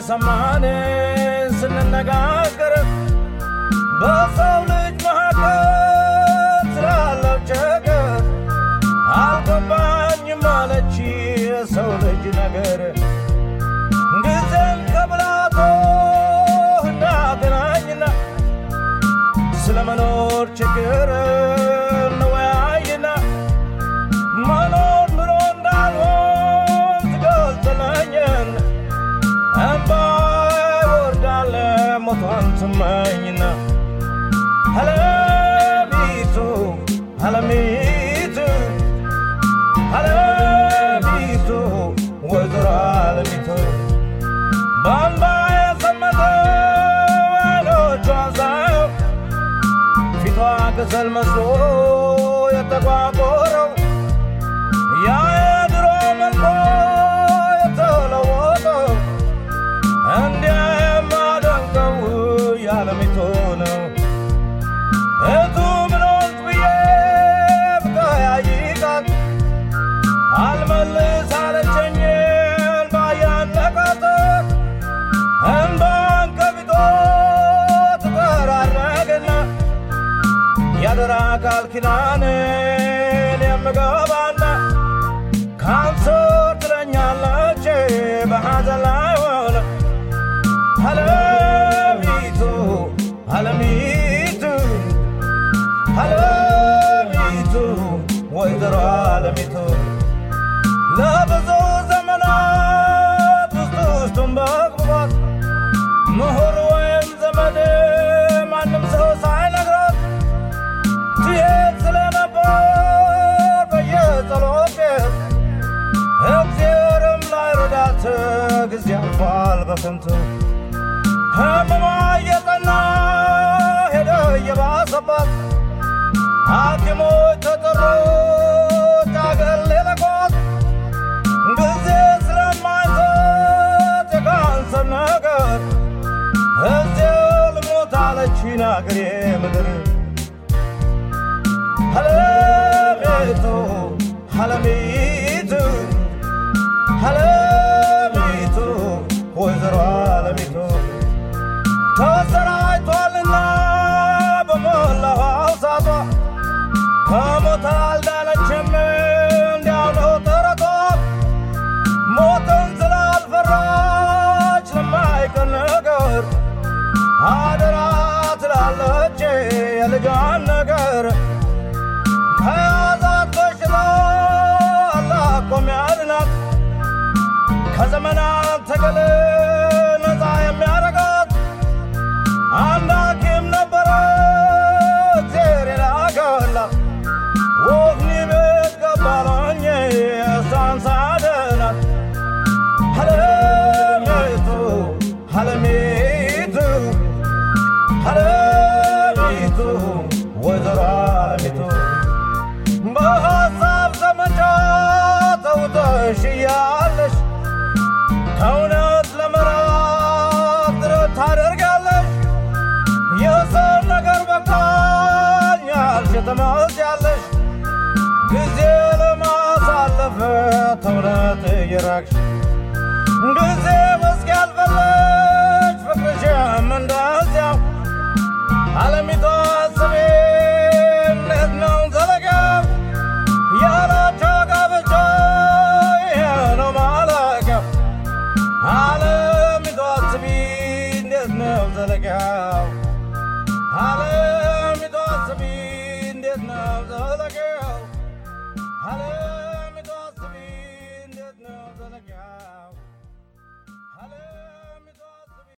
እየሰማን ስንነጋገር በሰው ልጅ መካከል ስላለው ችግር አልገባኝም አለች የሰው ልጅ ነገር ጊዜን ከብላቶ እናገናኝና ስለ መኖር ችግር እንወያይና መኖር ኑሮ እንዳልሆን ትገልጽለኝን እምባ ይወርዳል ሞቷን ትመኝና አለሚቱ አለሚቱ አለሚቱ ወይዘሮ አለሚቱ በእንባ የሰመጠ አይኖቿን ሳየው ፊቷ ከሰል መስሎ የተቋቆረው ያ የድሮ መልኳ የተለወጠው እንዲያ የማደንቀው የዓለሚቱ ነው። እቱ ምን ሆንክ ብዬ ብጠያይቃት አልመልስ አለችኝ እንባ እያነቃት እንባን ከፊቷ ትጠራረግና ያደራ ቃል ኪዳንን የምገባና ካንሰር ትለኛለች በሐዘን ላይ ሆነ አለሚቱ አለሚቱ አለሚቱ ወይዘሮ አለሚቱ ለብዙ ዘመናት ውስጥ ውስጡን በቅቧት ምሁር ወይም ዘመድ ማንም ሰው ሳይነግራት ትሄድ ስለነበር በየጸሎት ቤት እግዚአብሔርም ላይረዳት ጊዜ አልፏል በከንቱ ህመሟ እየጠና ሄደ እየባሰባት ሐኪሞች ተጠሩ ጫገል ሌለቋት ጊዜ ስለማይሰጥ የካንሰር ነገር እዚያው ልሞት አለችኝ አገሬ ምድር አለሚቱ አለሚቱ አለሚቱ ወይዘሮ አለሚቱ ተሰራጭቷልና በሞላው አውሳቷ ከሞት አልዳነችም እንዲያው ነው ተረቷ ሞትን ስላልፈራች ለማይቀር ነገር አደራ ትላለች የልጇን ነገር ከያዛት በሽታ አላቆም ያድናት ከዘመናት ትግል ነፃ የሚያረጋት አንድ ሐኪም ነበረ እግዜር የላከላት ወህኒ ቤት ገባለኝ እሷን ሳድናት አለሚቱ አለሚቱ አለሚቱ ወይዘሮ አለሚቱ በሐሳብ ዘመቻ ተውጠሽ እያለሽ ከእውነት ለመራቅ ጥረት ታደርጋለሽ። የሰው ነገር በቃኝ ያልሽ ትመስያለሽ። ጊዜ ለማሳለፍ ተውነት እየራቅሽ ጊዜ እስኪያልፈለሽ ፍቅርሽም እንደዚያው አለሚቷ አስቤ እንዴት ነው ዘለቂያው ያላቸው ጋብቻ ይሄ ነው ማለቂያው አለሚቷ አስቢ እንዴት ነው ዘለቂያው አለሚቷ አስቢ እንዴት ነው ዘለቂያው አለ